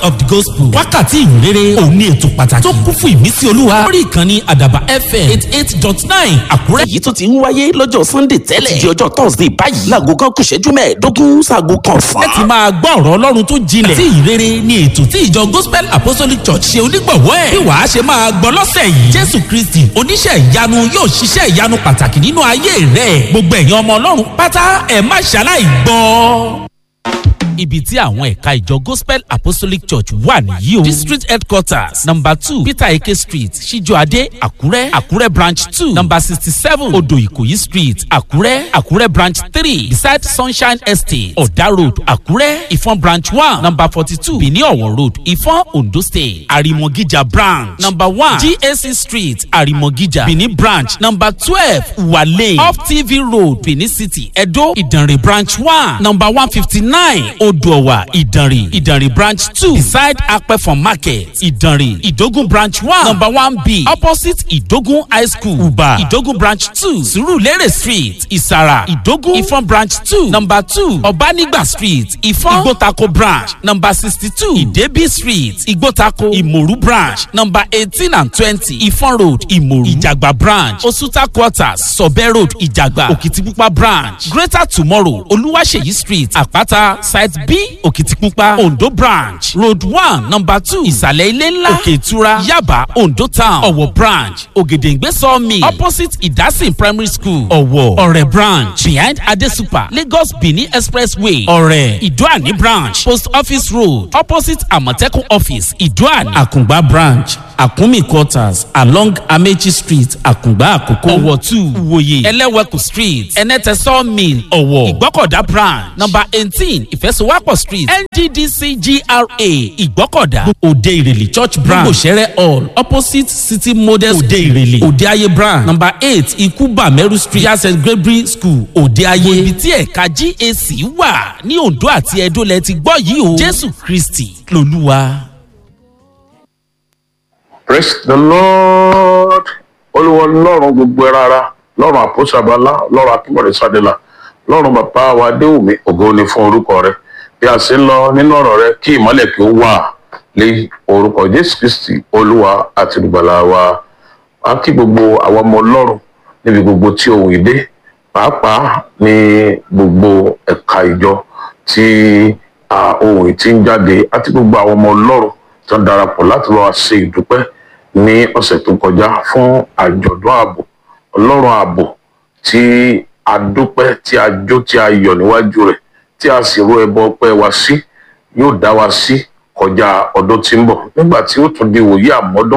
of the gospel wákàtí ìrere òun ní ètò pàtàkì tó kún fún ìmísí olúwa lórí ìkànnì àdàbà fm eight eight dot nine àkúrẹ́. èyí tó ti ń wáyé lọ́jọ́ sunday tẹ́lẹ̀ di ọjọ́ thursday báyìí láago kan kù ṣẹ́jú mẹ́ẹ̀ẹ́dógún sáago kan fún. ẹ ti máa gbọ́ ọ̀rọ̀ ọlọ́run tó jinlẹ̀ tí ìrere ni ètò tí ìjọ gospel apostolic church ṣe onígbọ̀wọ́ ẹ̀ bí wàá ṣe máa gbọ́ lọ́sẹ̀ yìí jésù kristi oníṣẹ́ ìyanu yóò ṣiṣẹ́ ìyanu pàtàkì nínú ayé rẹ̀ gbogbo ẹ̀yin ọmọ ọlọ́run pátá ẹ̀ má ṣaláì gbọ́ ibi tí àwọn ẹ̀ka ìjọ gospel apostolic church wà nìyí o district headquarters number two peter eke street ṣíjọ́adé àkúrẹ́ àkúrẹ́ branch two number sixty seven odò ìkòyí street àkúrẹ́ àkúrẹ́ branch three beside sunshine estate ọ̀dà road àkúrẹ́ ìfọ̀n branch one number forty two benin ọ̀wọ̀ road ìfọ̀n ondo state àrìmọ̀gíjà branch number one gac street àrìmọ̀gíjà benin branch number twelve wale off tv road benin city edo ìdànrè branch one number one fifty nine odòwà ìdànrè ìdànrè branch two beside apẹ̀fọ̀n market ìdànrè ìdógún branch one number one b opposite ìdógún high school uba ìdógún branch two surulere street ìsàrà ìdógún ìfọ̀n branch two number two ọ̀bánigba street ìfọ̀n ìgbótako branch number sixty two ìdẹ́bí street ìgbótako ìmòrú branch number eighteen and twenty ìfọ̀n road ìmòrú ìjàgbá branch osuta quarters sọ̀bẹ́ road ìjàgbá òkìtìpupa branch greater tomorrow olúwaṣeyí street àpáta side b òkìtìpupa ondo branch road one number two ìsàlẹ̀ ilé ńlá òkè ìtura yaba ondo town ọ̀wọ̀ branch ògèdèǹgbé sawmill opposite ìdásìn primary school ọ̀wọ̀ ọ̀rẹ́ branch behind adesupa lagos benin expressway ọ̀rẹ́ ìdúàní branch post office road opposite àmọ̀tẹ́kùn office ìdúàní àkùngbá branch àkúnmí quarters along amechi street àkùngbá àkókò ọ̀wọ̀ two ìwòye ẹlẹ́wẹ̀kù street ẹnẹ́tẹ̀ sawmill ọ̀wọ̀ ìgbọ́kọ̀dá branch number eighteen ìfẹsowápọ̀ street nddc gra ìgbọ́kọ̀dá òde ìrèlè church branch gbòsẹ̀rẹ̀ hall opposite city model òde ìrèlè òde ayé branch number eight ikuba meru street yasẹ gabriel school òde ayé ibi tí ẹ̀ka gac wà ní ondo àti edo lẹ ti gbọ́ yìí o jésù kristi lolúwa. praise the lord olúwa lọ́run gbogbo ẹ rárá lọ́run àpòsàbálá lọ́run akínbọ̀dé sádẹ́là lọ́run bàbá wa déwùmí ògo ni fún orúkọ rẹ bí a ṣe ń lọ nínú ọ̀rọ̀ rẹ kí ìmọ̀lẹ̀ kí ó wà lé orúkọ jésù kristi olúwa àti olùgbàlà wa a kí gbogbo àwọn ọmọ ọlọ́run níbi gbogbo tí òun ìdé pàápàá ní gbogbo ẹ̀ka ìjọ tí ohun ìtí ń jáde àti gbogbo àwọn ọmọ ọlọ́run tó ń darapọ̀ láti lọ́wọ́ ṣe ìdúpẹ́ ní ọ̀sẹ̀ tó kọjá fún àjọ̀dún ààbò ọlọ́run ààbò tí a dúpẹ́ tí a jó tí a yọ̀ níwájú rẹ̀ tí a sì ro ẹbọ ọpẹ́ wa sí yóò dá wa sí kọjá ọdún tí ń bọ̀ nígbà tí ó tún di wòye àmọ́dún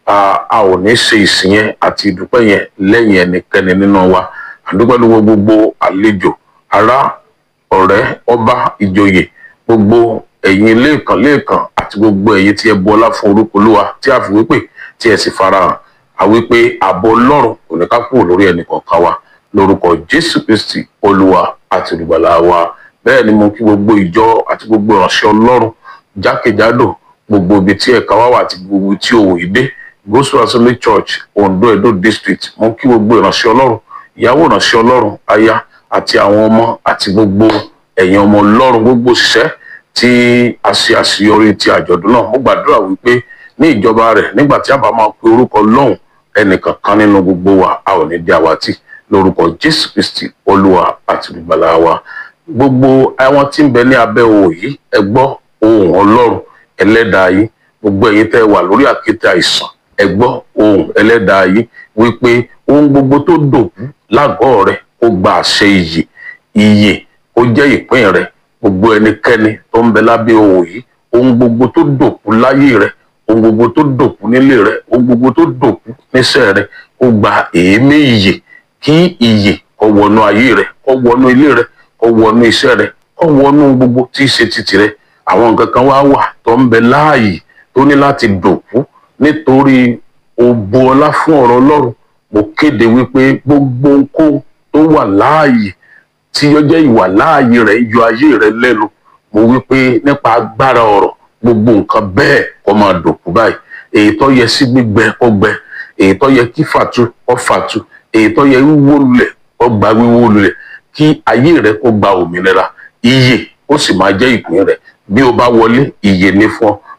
a ò ní ṣe ìsìn yẹn àti ìdúpẹ́ yẹn lẹ́yìn ẹnikẹ́ni nínú wa àdúpẹ́ lówó gbogbo àlejò ará ọ̀rẹ́ ọba ìjòyè gbogbo ẹ̀yin lẹ́ẹ̀kan lẹ́ẹ̀kan àti gbogbo ẹ̀yin tí ẹ bu ọlá fún orúkọ olúwa tí a fi wípé tí ẹ sì farahàn àwípé àbọ̀ ọlọ́run kò ní ká kúrò lórí ẹnì kọ̀ọ̀kan wa lórúkọ jésù kristi olúwa àti olùgbàlà wa bẹ́ẹ̀ ni mo kí gbogbo ìjọ àti gbogbo ìránṣẹ́ ọlọ́run jákèjádò gbogbo ibi tí ẹ̀ka wá wà àti gbogbo tí òwò yìí dé gospel assembly church ondo edo district mo kí gbogbo ìránṣẹ́ ọlọ́run ìyàwó ìránṣẹ́ ọlọ́run aya àti àwọn ọmọ àti gbogbo ẹ̀yin ọmọ ọlọ́run gbogbo òṣìṣẹ́ tí a ṣe àṣeyọrí ti àjọ̀dún náà mo gbàdúrà wípé ní ìjọba rẹ̀ nígbà tí a bá máa pe orúkọ lọ́hùn ẹnìkan kan nínú gbogbo wa a ò ní di àwátì lórúkọ jésù kristi olúwa àti olùgbàlà wa gbogbo àwọn tí ń bẹ ní abẹ́ òwò yìí ẹ gbọ́ ohun ọlọ́run ẹlẹ́dàá yìí gbogbo ẹ̀yin tẹ́ wà lórí àkéte àìsàn ẹ gbọ́ ohun ẹlẹ́dàá yìí wípé ohun gbogbo tó dòkú lágọ̀ọ́ rẹ ó gba àṣẹ iyè iyè ó jẹ́ ìpín rẹ gbogbo ẹnikẹ́ni tó ń bẹ lábẹ́ òwò yìí ohun gbogbo tó dòkú láyé rẹ ohun gbogbo tó dòkú nílé rẹ ohun gbogbo tó dòkú níṣẹ́ rẹ ó gba èémí iyè kí iyè kó wọnú ayé rẹ kó wọnú ilé rẹ kó wọnú iṣẹ́ rẹ kó wọnú gbogbo tí í ṣe títì rẹ àwọn nǹkan kan wá wà tó ń bẹ láàyè tó ní láti dòkú nítorí òbò ọlá fún ọ̀rọ̀ ọlọ́run mo kéde wípé gbogbo nǹkan tó wà láàyè tí ó jẹ́ ìwà láàyè rẹ̀ yọ ayé rẹ̀ lẹ́nu mo wípé nípa agbára ọ̀rọ̀ gbogbo nǹkan bẹ́ẹ̀ kó máa dòkú báyìí èyí tó yẹ sí gbígbẹ kó gbẹ èyí tó yẹ kí fàtú kó fàtú èyí tó yẹ wíwó lulẹ̀ kó gba wíwó lulẹ̀ kí ayé rẹ̀ kó gba òmìnira iyè ó sì máa jẹ́ ìpín rẹ̀ bí o bá wọlé iyè ní fún ọ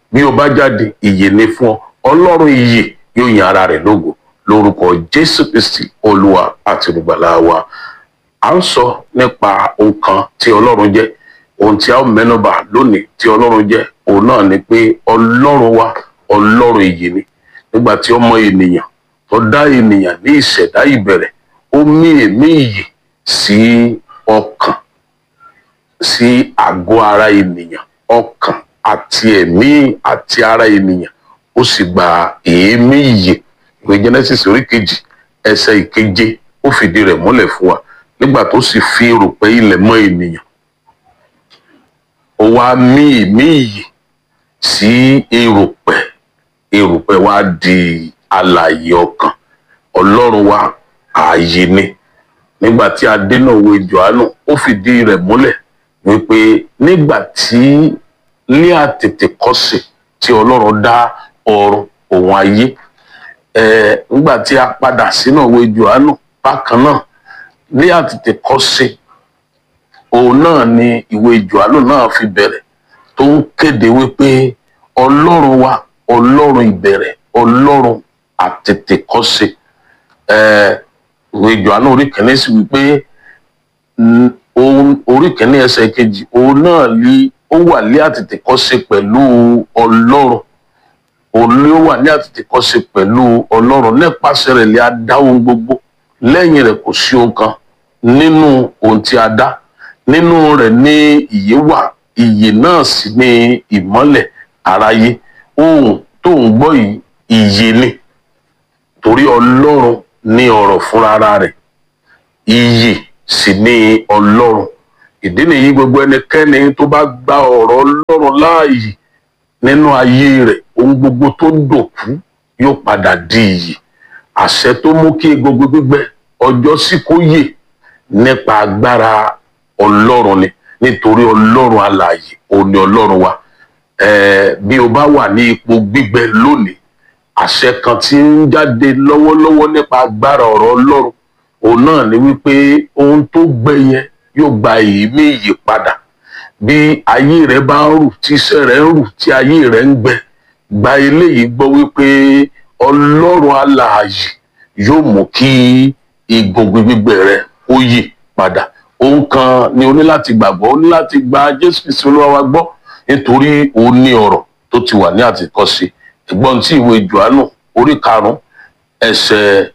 bí o bá jáde ìyè ni fún ọ ọlọ́run ìyè yóò yin ara rẹ̀ lógo lórúkọ jésù kristi olúwa àti olùgbàlà wa à ń sọ nípa ohun kan tí ọlọ́run jẹ́ ohun tí a ó mẹ́nubà lónìí tí ọlọ́run jẹ́ òun náà ni pé ọlọ́run wa ọlọ́run ìyè ni nígbà tí ọmọ ènìyàn tó dá ènìyàn ní ìṣẹ̀dá ìbẹ̀rẹ̀ ó mí èmí ìyè sí ọkàn sí àgọ́ ara ènìyàn ọkàn àti ẹ̀mí àti ara ènìyàn ó sì gba èémí ìyè ìwé genesis orí kejì ẹsẹ̀ ìkeje ó fìdí rẹ̀ múlẹ̀ fún wa nígbà tó sì fi erùpẹ̀ ilẹ̀ mọ́ ènìyàn ó wá mí èémí ìyè sí erùpẹ̀ erùpẹ̀ wá di alààyè ọkàn ọlọ́run wa ààyè ni nígbà tí a dénà òwe johannu ó fìdí rẹ̀ múlẹ̀ wípé nígbà tí ní àtètèkọ́ṣe tí ọlọ́run dá ọ̀run òun ayé ẹ̀ nígbà tí a padà sínú òwe johannu bákan náà ní àtètèkọ́ṣe òun náà ni ìwé johannu náà fi bẹ̀rẹ̀ tó ń kéde wípé ọlọ́run wa ọlọ́run ìbẹ̀rẹ̀ ọlọ́run àtètèkọ́ṣe ẹ̀ ìwé johannu orí kìíní sì wípé orí kìíní ẹsẹ̀ kejì òun náà ní ó wà ní àtètèkọ́ṣe pẹ̀lú ọlọ́run òun ló wà ní àtètèkọ́ṣe pẹ̀lú ọlọ́run nípasẹ̀ rẹ̀ lè a dá ohun gbogbo lẹ́yìn rẹ̀ kò sí ohun kan nínú ohun tí a dá nínú rẹ̀ ní ìyè wà ìyè náà sì ní ìmọ́lẹ̀ aráyé ohun tó ń gbọ́ yìí ìyè ni torí ọlọ́run ní ọ̀rọ̀ fúnra rẹ̀ iyì sì ní ọlọ́run ìdí nìyí gbogbo ẹnikẹ́ni tó bá gba ọ̀rọ̀ ọlọ́run láàyè nínú ayé rẹ̀ ohun gbogbo tó dòkú yóò padà di iyì àṣẹ tó mú kí gbogbo gbígbẹ ọjọ́ sì kó yè nípa agbára ọlọ́run ni nítorí ọlọ́run alààyè òun ni ọlọ́run wa ẹ̀ẹ́ bí o bá wà ní ipò gbígbẹ lónìí àṣẹ kan tí ń jáde lọ́wọ́lọ́wọ́ nípa agbára ọ̀rọ̀ ọlọ́run òun náà ni wípé ohun tó gbẹ yẹn yóò gba èémí ìyípadà bí ayé rẹ bá ń rù tí iṣẹ́ rẹ ń rù tí ayé rẹ ń gbẹ gba eléyìí gbọ́ wípé ọlọ́run alààyè yóò mú kí egungun gbígbẹ rẹ ó yí padà ohun kan ni o ní láti gbàgbọ́ o ní láti gba jésù kristu olúwa wa gbọ́ nítorí o ní ọ̀rọ̀ tó ti wà ní àtìkọ́ṣe ẹ̀gbọ́n tí ìwé johannu orí karùn-ún ẹsẹ̀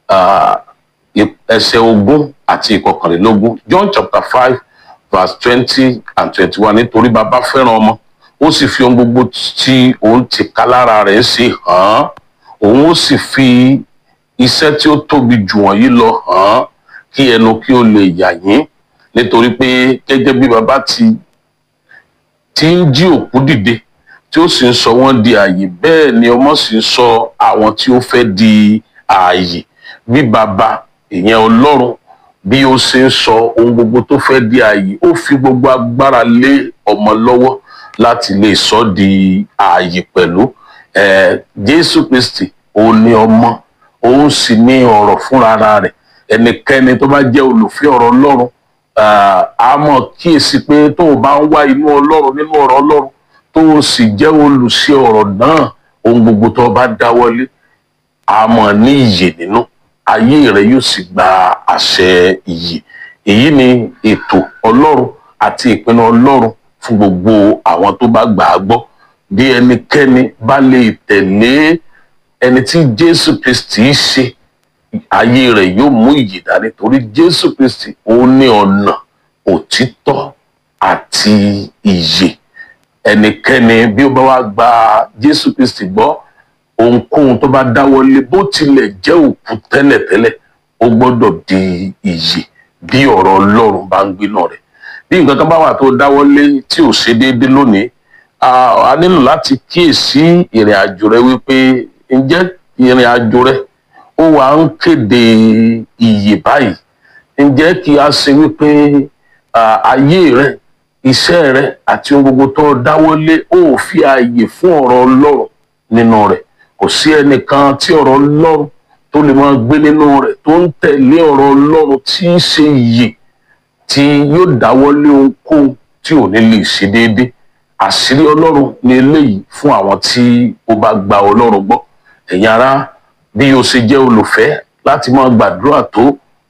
ẹsẹ̀ ogún àti ìkọkànlélógún john chapter five verse twenty and twenty-one nítorí bàbá fẹ́ràn ọmọ ó sì fi ohun gbogbo tí òun ti ká lára rẹ̀ ṣe hàn án òun ó sì fi iṣẹ́ tí ó tóbi jù wọ̀nyí lọ hàn án kí ẹnu kí ó lè yà yín nítorí pé gẹ́gẹ́ bí bàbá ti ti ń jí òkú dìde tí ó sì ń sọ wọ́n di ààyè bẹ́ẹ̀ ni ọmọ sì ń sọ àwọn tí ó fẹ́ di ààyè bí bàbá ìyẹn ọlọ́run bí ó ṣe ń sọ ohun gbogbo tó fẹ́ di ààyè ó fi gbogbo agbára lé ọmọ lọ́wọ́ láti lè sọ di ààyè pẹ̀lú jésù kristi òun ni ọmọ òun sì ní ọ̀rọ̀ fúnra rẹ̀ ẹnikẹ́ni tó bá jẹ́ olùfẹ́ ọ̀rọ̀ ọlọ́run a mọ̀ kíyèsí pé tó o bá ń wá inú ọlọ́run nínú ọ̀rọ̀ ọlọ́run tó o sì jẹ́ olùṣe ọ̀rọ̀ náà ohun gbogbo tó o bá dáwọ́lé a mọ̀ ní ìyè nínú ayé rẹ yóò sì gba àṣẹ ìyè èyí ni ètò ọlọ́run àti ìpinnu ọlọ́run fún gbogbo àwọn tó bá gbà á gbọ́ bí ẹnikẹ́ni bá lè tẹ̀lé ẹni tí jésù kristi ṣe ayé rẹ yóò mú ìyè dání torí jésù kristi òun ní ọ̀nà òtítọ́ àti ìyè ẹnikẹ́ni bí ó bá wá gba jésù kristi gbọ́ ohunkóhun tó bá dáwọ́lé bó tilẹ̀ jẹ́ òkú tẹ́lẹ̀tẹ́lẹ̀ ó gbọ́dọ̀ di ìyè bí ọ̀rọ̀ ọlọ́run bá ń gbénà rẹ̀ bí nǹkan kan bá wà tó dáwọ́lé tí ò ṣe déédéé lónìí a nílò láti kíyèsí ìrìn àjò rẹ wípé ǹjẹ́ ìrìn àjò rẹ ó wà ń kéde ìyè báyìí ǹjẹ́ kí a ṣe wípé ayé rẹ iṣẹ́ rẹ àti ohun gbogbo tó dáwọ́lé ó fi ààyè fún ọ̀rọ̀ ọlọ́run nínú rẹ̀ kò sí ẹnìkan tí ọ̀rọ̀ ọlọ́run tó lè máa gbé nínú rẹ̀ tó ń tẹ̀lé ọ̀rọ̀ ọlọ́run tí í ṣe ìyè tí yóò dáwọ́lé ohunkóhun tí ò ní lè ṣe déédé àṣírí ọlọ́run ní eléyìí fún àwọn tí ó bá gba ọlọ́run gbọ́ ẹ̀yin ará bí o ṣe jẹ́ olùfẹ́ láti máa gbàdúrà tó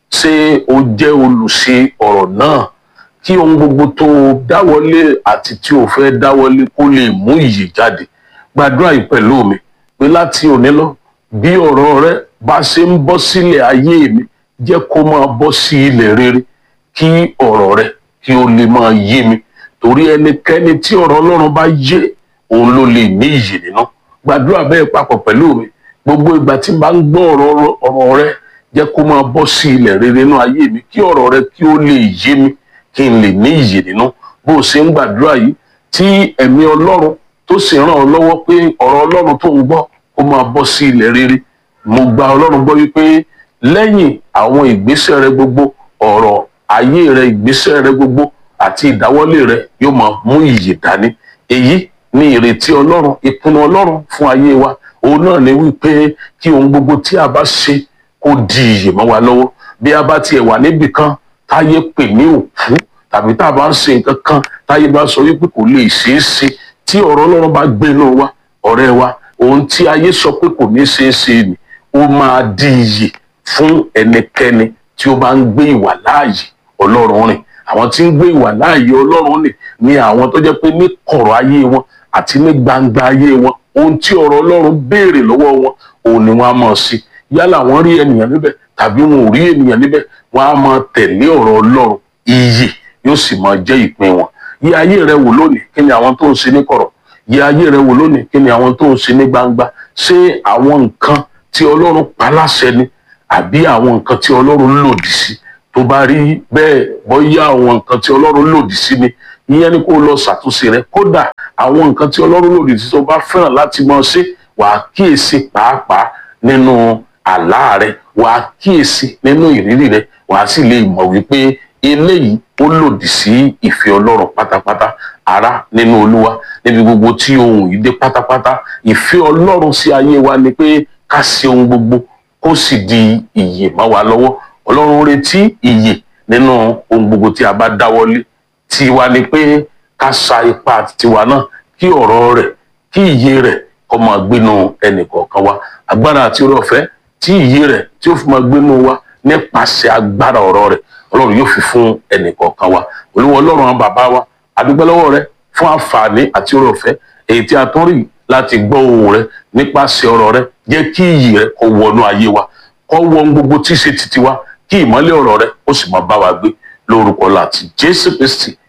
ṣé o jẹ́ olùṣe ọ̀rọ̀ náà kí ohun gbogbo tó o dáwọ́lé àti tí o fẹ́ dáwọ́lé kó lè mú ìyè jáde gbàdúrà yìí pẹ̀lú mi pé láti òní lọ bí ọ̀rọ̀ rẹ bá ṣe ń bọ́ sílẹ̀ ayé mi jẹ́ kó máa bọ́ sí ilẹ̀ rere kí ọ̀rọ̀ rẹ kí o lè máa yé mi torí ẹnikẹ́ni tí ọ̀rọ̀ ọlọ́run bá yé òun ló lè ní ìyè nínú gbàdúrà bẹ́ẹ̀ papọ̀ pẹ̀lú mi gbogbo ìgbà tí n bá ń gbọ́ ọ̀rọ̀ ọ̀rọ̀ rẹ jẹ́ kó máa bọ́ sí ilẹ̀ rere nínú ayé mi kí ọ̀rọ̀ rẹ kí ó lè yé mi kí n lè ní ìyè nínú bó o ṣe ń gbàdúrà yìí tí ẹ̀mí ọlọ́run tó sì ràn ọ́ lọ́wọ́ pé ọ̀rọ̀ ọlọ́run tó ń gbọ́ kó máa bọ́ sí ilẹ̀ rere mo gba ọlọ́run gbọ́ wípé lẹ́yìn àwọn ìgbésẹ̀ rẹ gbogbo ọ̀rọ̀ ayé rẹ ìgbésẹ̀ rẹ gbogbo àti ìdáwọ́lé rẹ yóò máa mú ìyè dání èyí ni ìrètí ọlọ́run ìpinnu ọlọ́run fún ayé wa òun náà ni wípé kí ohun gbogbo tí a bá ṣe kó di ìyè mọ́ wa lọ́wọ́ bí a bá tiẹ̀ wà níbì kan táyé pè ní òkú tàbí tá a bá ń ṣe nǹkan kan táyé bá sọ wípé kò lè ṣeé ṣe tí ọ̀rọ̀ ọlọ́run bá gbénú wa ọ̀rẹ́ wa ohun tí ayé sọ pé kò ní ṣeé ṣe ni ó máa di iyè fún ẹnikẹ́ni tí ó bá ń gbé ìwà láàyè ọlọ́run rìn àwọn tí ń gbé ìwà láàyè ọlọ́run rìn ni àwọn tó jẹ́ pé ní kọ̀rọ̀ ayé wọn àti ní gbangba ayé wọn ohun tí ọ̀rọ̀ ọlọ́run béèrè lọ́wọ́ wọn òun ni wọ́n á máa ṣe yálà wọ́n rí ènìyàn níbẹ̀ tàbí wọn ò rí ènìyàn níbẹ̀ wọ́n á máa tẹ̀lé ọ̀rọ̀ ọlọ́run iyè yóò sì máa jẹ́ ìpín wọn yí ayé rẹ wò lónìí kí ni àwọn tó ń ṣe ní kọ̀rọ̀ yí ayé rẹ wò lónìí kí ni àwọn tó ń ṣe ní gbangba ṣé àwọn nǹkan tí ọlọ́run pa láṣẹ ni àbí àwọn nǹkan tí ọlọ́run lòdì sí tó bá rí bẹ́ẹ̀ bóyá àwọn nǹkan tí ọlọ́run lòdì sí ni ìyẹn ni kó lọ ṣàtúnṣe rẹ kódà àwọn nǹkan tí ọlọ́run lòdì sí tó bá fẹ́ràn láti máa ṣe wàá kíyèsí pàápàá nínú àlá rẹ wàá kíyèsí nínú ìrírí rẹ wàá sì lè mọ̀ wípé eléyìí ó lòdì sí ìfẹ́ ọlọ́run pátápátá ará nínú olúwa níbi gbogbo tí ohun yìí dé pátápátá ìfẹ́ ọlọ́run sí ayé wa ni pé ká ṣe ohun gbogbo kó sì di ìyè mọ́ wa lọ́wọ́ ọlọ́run retí ìyè nínú ohun gbogbo tí a bá dáwọ́lé tiwa ni pé ká sa ipá tiwa náà kí ọ̀rọ̀ rẹ̀ kí ìyè rẹ̀ kó máa gbénu ẹnì kọ̀ọ̀kan wa agbára àti oore ọ̀fẹ́ tí ìyè rẹ̀ tí ó fi máa gbénu wa nípasẹ̀ agbára ọ̀rọ̀ rẹ̀ ọlọ́run yóò fi fún ẹnì kọ̀ọ̀kan wa olúwa ọlọ́run àwọn bàbá wa àdúgbò lọ́wọ́ rẹ fún àǹfààní àti oore ọ̀fẹ́ èyí tí a tún rí láti gbọ́ ohùn rẹ nípasẹ̀ ọ̀rọ̀ rẹ jẹ́ kí iyì rẹ kó wọnú ayé wa kó wọ gbogbo tí ṣe titi wa kí ìmọ́lẹ̀ ọ̀rọ̀ rẹ ó sì máa bá wa gbé lórúkọ láti jésù kristi